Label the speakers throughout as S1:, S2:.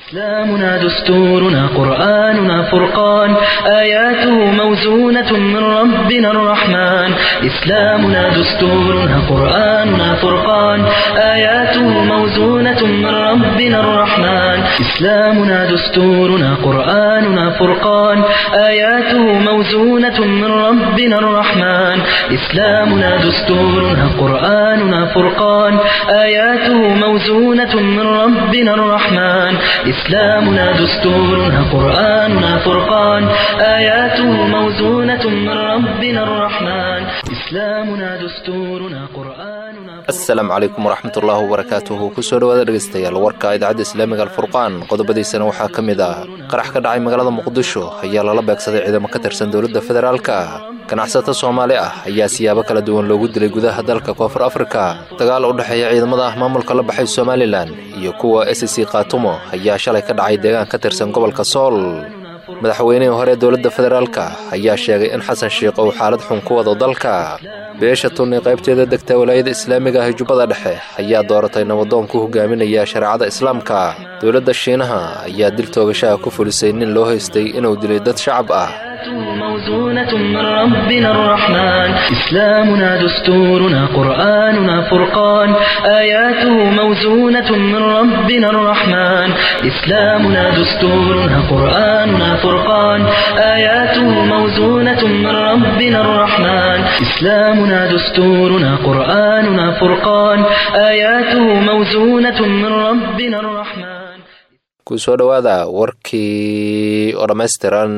S1: إسلامنا دستورنا قرآننا فرقان آياته موزونة من ربنا الرحمن إسلامنا دستورنا قرآننا فرقان آياته موزونة من ربنا الرحمن إسلامنا دستورنا قرآننا فرقان آياته موزونة من ربنا الرحمن إسلامنا دستورنا قرآننا فرقان آياته موزونة من ربنا الرحمن إسلامنا دستورنا قرآننا فرقان آياته موزونة من ربنا الرحمن إسلامنا دستورنا قرآننا
S2: asalaamu calaykum waraxmatullaahi wabarakaatuhu kusoo dhawaada dhegaystayaal warka idaacadda islaamiga alfurqaan qodobadiisana waxaa ka mid ah qarax ka dhacay magaalada muqdisho ayaa lala beegsaday ciidamo ka tirsan dowladda federaalka ganacsato soomaali ah ayaa siyaabo kala duwan loogu dilay gudaha dalka koonfur afrika dagaal u dhexeeya ciidamada maamulka la baxay somalilan iyo kuwa s c khaatumo ayaa shalay ka dhacay deegaan ka tirsan gobolka sool madaxweynihii hore dowladda federaalka ayaa sheegay in xasan shiikh uu xaalad xun ku wado dalka beesha tun ee qaybteeda degta walaayada islaamiga ah jubbada dhexe ayaa dooratay nabadoon ku hogaaminaya shareecada islaamka dowladda shiinaha ayaa dil toogashaha ku fulisay nin loo haystay inuu dilay dad shacab ah
S1: موزونة من ربنا الرحمن إسلامنا دستورنا قرآننا فرقان آياته موزونة من ربنا الرحمن إسلامنا دستورنا قرآننا فرقان آياته موزونة من ربنا الرحمن إسلامنا دستورنا قرآننا فرقان آياته موزونة من ربنا الرحمن
S2: kusoo dhowaada warkii oo dhammaystiran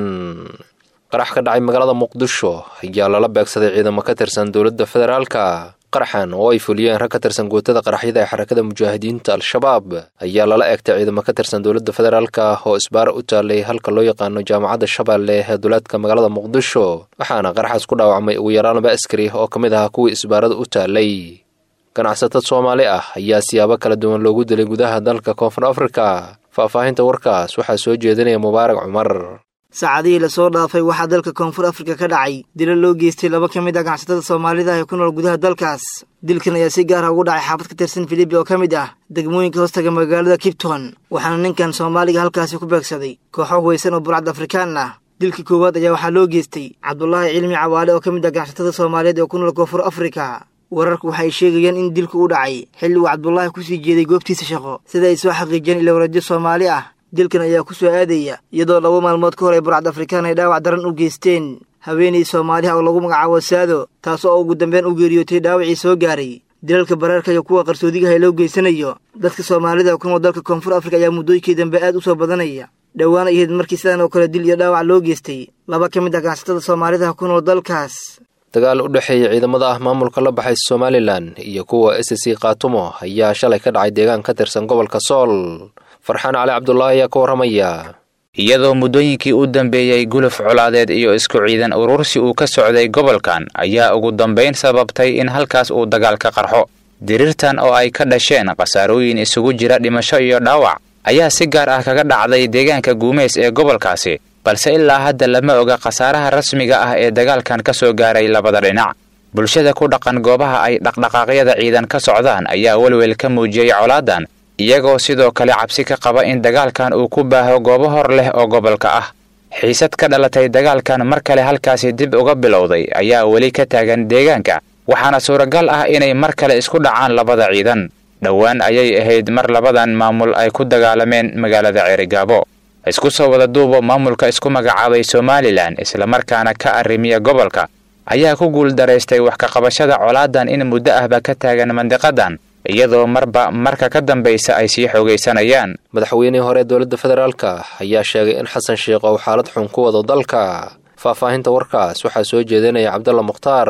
S2: qarax ka dhacay magaalada muqdisho ayaa lala beegsaday ciidamo ka tirsan dowladda federaalka qaraxan oo ay fuliyeen rag ka tirsan guutada qaraxyada ee xarakada mujaahidiinta al-shabaab ayaa lala eegtay ciidamo ka tirsan dowladda federaalka oo isbaara u taalay halka loo yaqaano jaamacadda shabeelle ee duleedka magaalada muqdisho waxaana qaraxaas ku dhaawacmay ugu yaraan laba askari oo ka mid ahaa kuwii isbaarada u taalay ganacsatad soomaali ah ayaa siyaabo kala duwan loogu dilay gudaha dalka koonfur afrika faahfaahinta warkaas waxaa soo jeedinaya mubaarak cumar
S3: saacadihii lasoo dhaafay waxaa dalka koonfur afrika ka dhacay dilo loo geystay laba ka mid ah ganacsatada soomaalida ee ku nool gudaha dalkaas dilkan ayaa si gaar ah ugu dhacay xaafad ka tirsan filibi oo ka mid ah degmooyinka hoostaga magaalada kibton waxaana ninkan soomaaliga halkaasi ku beegsaday kooxo huwaysan oo burcad afrikaan ah dilkii koowaad ayaa waxaa loo geystay cabdulaahi cilmi cawaale oo ka mid ah ganacsatada soomaaliyeed ee ku nool koonfur afrika wararku waxay sheegayaan in dilku u dhacay xilli uu cabdulaahi kusii jeeday goobtiisa shaqo sida ay soo xaqiijiyeen ilowradyo soomaali ah dilkan ayaa ku soo aadaya iyadoo laba maalmood ka hor ay burcad afrikaan ay dhaawac daran u geysteen haweenay soomaaliha oo lagu magacaabo saado taas oo ugu dambeyn u geeriyootay dhaawacii soo gaaray dilalka baraarka iyo kuwa qarsoodigaha loo geysanayo dadka soomaalida ku nool dalka koonfur afrika ayaa muddooyinkii dambe aad u soo badanaya dhowaan ay ahayd markii sidan oo kale dil iyo dhaawac loo geystay laba ka mid ah ganacsatada soomaalidaha ku nool dalkaas
S2: dagaal u dhexeeya ciidamada ah maamulka la baxay somalilan iyo kuwa s c khaatumo ayaa shalay ka dhacay deegaan ka tirsan gobolka sool farxaan cali cabdulaahi ayaa ka warramaya
S4: iyadoo muddooyinkii u dambeeyey guluf colaadeed iyo isku ciidan urursi uu ka socday gobolkan ayaa ugu dambayn sababtay in halkaas uu dagaal ka qarxo diriirtan oo ay ka dhasheen khasaarooyin isugu jira dhimasho iyo dhaawac ayaa si gaar ah kaga dhacday deegaanka guumeys ee gobolkaasi balse ilaa hadda lama oga khasaaraha rasmiga ah ee dagaalkan ka soo gaaray labada dhinac bulshada ku dhaqan goobaha ay dhaqdhaqaaqyada ciidan ka socdaan ayaa welwel ka muujiyey colaadan iyagoo sidoo kale cabsi ka qaba in dagaalkan uu ku baaho goobo hor leh oo gobolka ah xiisad ka dhalatay dagaalkan mar kale halkaasi dib uga bilowday ayaa weli ka taagan deegaanka waxaana suuragal ah inay mar kale isku dhacaan labada ciidan dhowaan ayay ahayd mar labadan maamul ay ku dagaalameen magaalada ceerigaabo isku soo wada duubo maamulka isku magacaabay somalilan islamarkaana ka arrimiya gobolka ayaa ku guuldaraystay wax ka qabashada colaadan in muddo ahba ka taagan mandiqadan iyadoo marba marka ka dambaysa ay sii xoogaysanayaan
S2: madaxweynihii hore dowladda federaalka ayaa sheegay in xasan sheikh uu xaalad xun ku wado dalka faahfaahinta warkaas waxaa soo jeedinaya cabdalla mukhtaar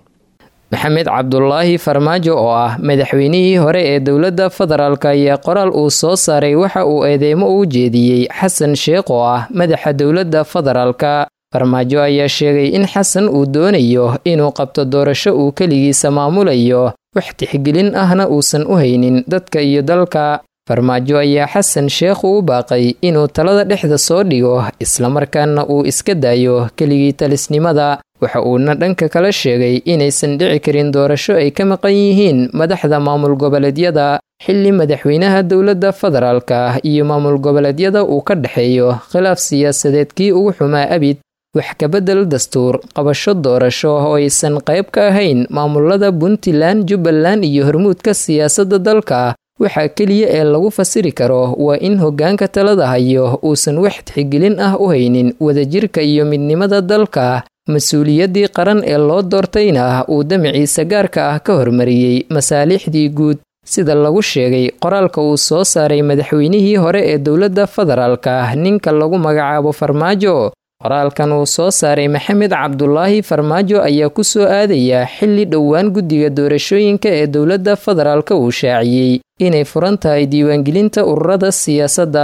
S5: maxamed cabdulaahi farmaajo oo ah madaxweynihii hore ee dowladda federaalk ayaa qoraal uu soo saaray waxa uu eedeymo u jeediyey xasan sheekh oo ah madaxa dowladda federaalka farmaajo ayaa sheegay in xasan uu doonayo inuu qabto doorasho uu keligiisa maamulayo wax tixgelin ahna uusan u haynin dadka iyo dalka farmaajo ayaa xasan sheekh u baaqay inuu talada dhexda soo dhigo islamarkaana uu iska daayo keligii talisnimada waxa uuna dhanka kala sheegay inaysan dhici karin doorasho ay ka maqan yihiin madaxda maamul goboleedyada xilli madaxweynaha dowladda federaalka ah iyo maamul goboleedyada uu ka dhexeeyo khilaaf siyaasadeed kii ugu xumaa abid wax kabedel dastuur qabasho doorasho oo aysan qayb ka ahayn maamulada puntland jubbaland iyo hormuudka siyaasadda dalka waxaa keliya ee lagu fasiri karo waa in hoggaanka talada hayo uusan wax tixgelin ah u haynin wadajirka iyo midnimada dalka mas-uuliyaddii qaran ee loo doortayna uu damaciisa gaarka ah ka hormariyey masaalixdii guud sida lagu sheegay qoraalka uu soo saaray madaxweynihii hore ee dowladda federaalka ninka lagu magacaabo farmaajo qoraalkan uu soo saaray maxamed cabdulaahi farmaajo ayaa ku soo aadaya xilli dhowaan guddiga doorashooyinka ee dowladda federaalka uu shaaciyey inay furan tahay diiwaangelinta ururada siyaasadda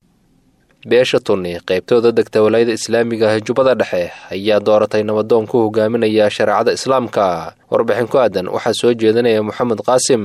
S2: beesha tunni qaybtooda degta walaayada islaamiga ah jubbada dhexe ayaa dooratay nabadoon ku hogaaminaya shareecada islaamka warbixin ku aadan waxaa soo jeedinaya moxamed qaasim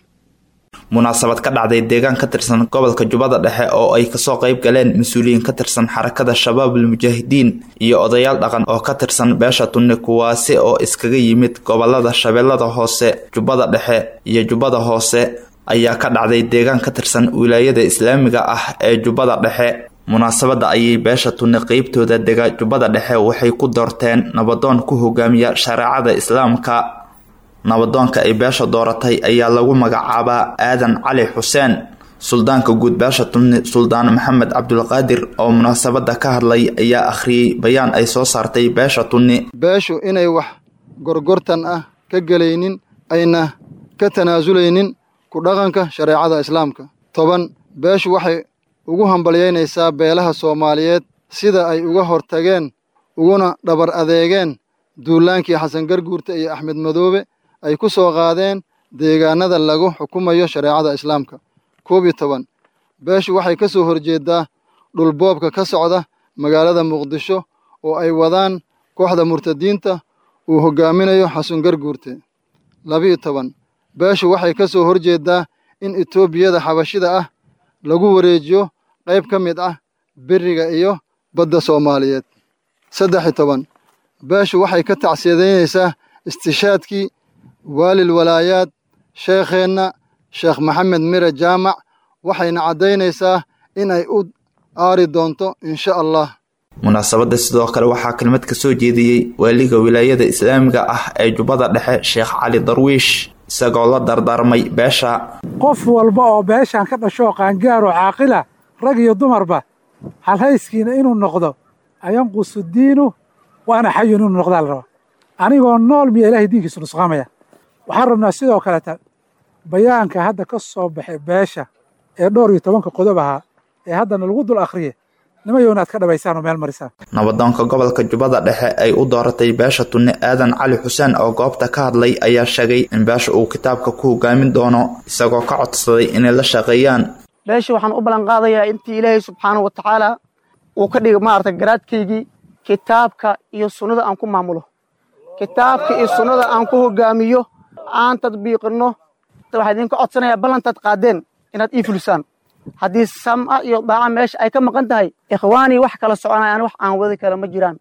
S6: munaasabad ka dhacday deegaan ka tirsan gobolka jubbada dhexe oo ay kasoo qayb galeen mas-uuliyiin ka tirsan xarakada shabaabul mujaahidiin iyo odayaal dhaqan oo ka tirsan beesha tunni kuwaasi oo iskaga yimid gobolada shabeellada hoose jubbada dhexe iyo jubbada hoose ayaa ka dhacday deegaan ka tirsan wilaayada islaamiga ah ee jubbada dhexe munaasabadda ayay beesha tunni qeybtooda dega jubbada dhexe waxay ku doorteen nabadoon ku hogaamiya shareecada islaamka nabadoonka ay beesha dooratay ayaa lagu magacaabaa aadan cali xuseen suldaanka guud beesha tunni suldaan maxamed cabdulqaadir oo munaasabadda ka hadlay ayaa akhriyey bayaan ay soo saartay beesha tunni
S7: beeshu inay wax gorgortan ah ka gelaynin ayna ka tanaasulaynin ku dhaqanka shareecada islaamka toban beeshu waxay ugu hambalyaynaysaa beelaha soomaaliyeed sida ay uga hortageen uguna dhabar adeegeen duulaankii xasan garguurta iyo axmed madoobe ay ku soo qaadeen deegaanada lagu xukumayo shareecada islaamka koob iyo toban beeshu waxay ka soo horjeedaa dhulboobka ka socda magaalada muqdisho oo ay wadaan kooxda murtadiinta uu hoggaaminayo xasan garguurte labiyo toban beeshu waxay ka soo horjeedaa in etoobiyada xabashida ah lagu wareejiyo qayb ka mid ah beriga iyo badda soomaaliyeed saddex iyo toban beeshu waxay ka tacsiyadaynaysaa istishaadkii waalil walaayaad sheekheenna sheekh maxamed mire jaamac waxayna caddaynaysaa in ay u aari doonto insha allah
S6: munaasabadda sidoo kale waxaa kelmad ka soo jeediyey waaliga wilaayada islaamiga ah ee jubbada dhexe sheekh cali darwiish isagoo la dardaarmay beesha
S8: qof walba oo beeshan ka dhashoo qaangaar oo caaqila rag iyo dumarba halhayskiina inuu noqdo ayanqusu diinu waana xayun inuu noqdaa la rabaa anigoo nool miya ilahay diinkiisu nusqaamaya waxaan rabnaa sidoo kaleta bayaanka hadda ka soo baxay beesha ee dhowr iyo tobanka qodob ahaa ee haddana lagu dul akhriye nimayowna aad ka dhabaysaan oo meel marisaan
S6: nabadoonka gobolka jubbada dhexe ay u dooratay beesha tunne aadan cali xuseen oo goobta ka hadlay ayaa sheegay in beesha uu kitaabka ku hogaamin doono isagoo ka codsaday inay la shaqeeyaan
S9: beesha waxaan u ballan qaadayaa intii ilaahay subxaanahu wa tacaala uu ka dhiga maarata garaadkaygii kitaabka iyo sunnada aan ku maamulo kitaabka iyo sunnada aan ku hogaamiyo aan tadbiiqinno waxaa idinka codsanayaa ballantaad qaadeen inaad ii fulisaan haddii sam'a iyo daaca meesha ay ka maqan tahay ikhwaanii wax kala soconayaan wax aan wadi kara ma jiraan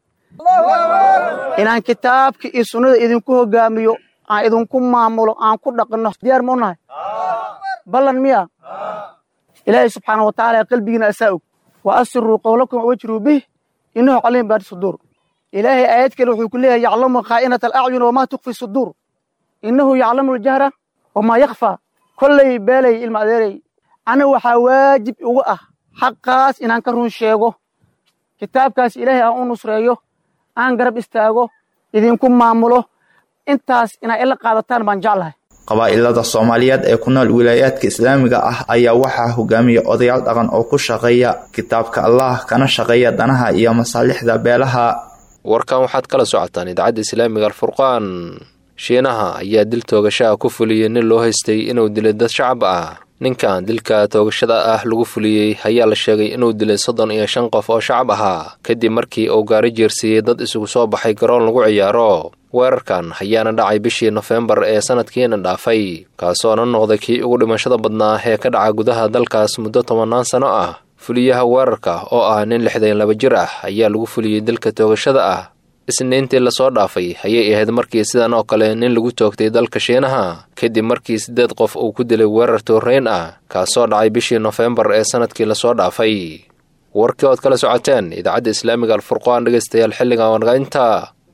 S9: inaan kitaabka iyo sunnada idinku hogaamiyo aan idinku maamulo aan ku dhaqinno diyaar ma u nahay ballan miya ilaahay subxaana wa tacaala qalbigiina asaa og wa asiruu qowlakum wajruu bih innahu caliim baadi suduur ilaahay aayad kale wuxuu ku leeyahay yaclamu khaa'inata alacyun wamaa tukfi suduur innahu yaclamu aljahra wamaa yakfaa kollay beelay ilma adeeray aniga waxaa waajib igu ah xaqaas inaan ka run sheego kitaabkaas ilaahay aan u nusreeyo aan garab istaago idinku maamulo intaas inaa ila qaadataan baan jeclahay
S6: qabaa'ilada soomaaliyeed ee ku nool wilaayaadka islaamiga ah ayaa waxaa hogaamiya odayaal dhaqan oo ku shaqeeya kitaabka allah kana shaqeeya danaha iyo masaalixda beelaha
S2: warkan waxaad kala socotaan idaacadda islaamiga alfurqaan shiinaha ayaa dil toogashaha ku fuliyey nin loo haystay inuu dilay dad shacab ah ninkan dilka toogashada ah lagu fuliyey ayaa la sheegay inuu dilay soddon iyo shan qof oo shacab ahaa kadib markii uu gaari jeersiiyey dad isugu soo baxay garoon lagu ciyaaro weerarkan ayaana dhacay bishii nofembar ee sanadkiina dhaafay kaasoona noqday kii ugu dhimashada badnaa ee ka dhaca gudaha dalkaas muddo tobannaan sano ah fuliyaha weerarka oo ah nin lixdan laba jir ah ayaa lagu fuliyey dilka toogashada ah isniintii lasoo dhaafay ayay ahayd markii sidan oo kale nin lagu toogtay dalka shiinaha kadib markii siddeed qof uu ku dilay weerar tooreyn ah kaasoo dhacay bishii nofembar ee sannadkii lasoo dhaafay warkii ood kala socoteen idaacadda islaamiga alfurqaan dhegaystayaal xilligan wanagaynta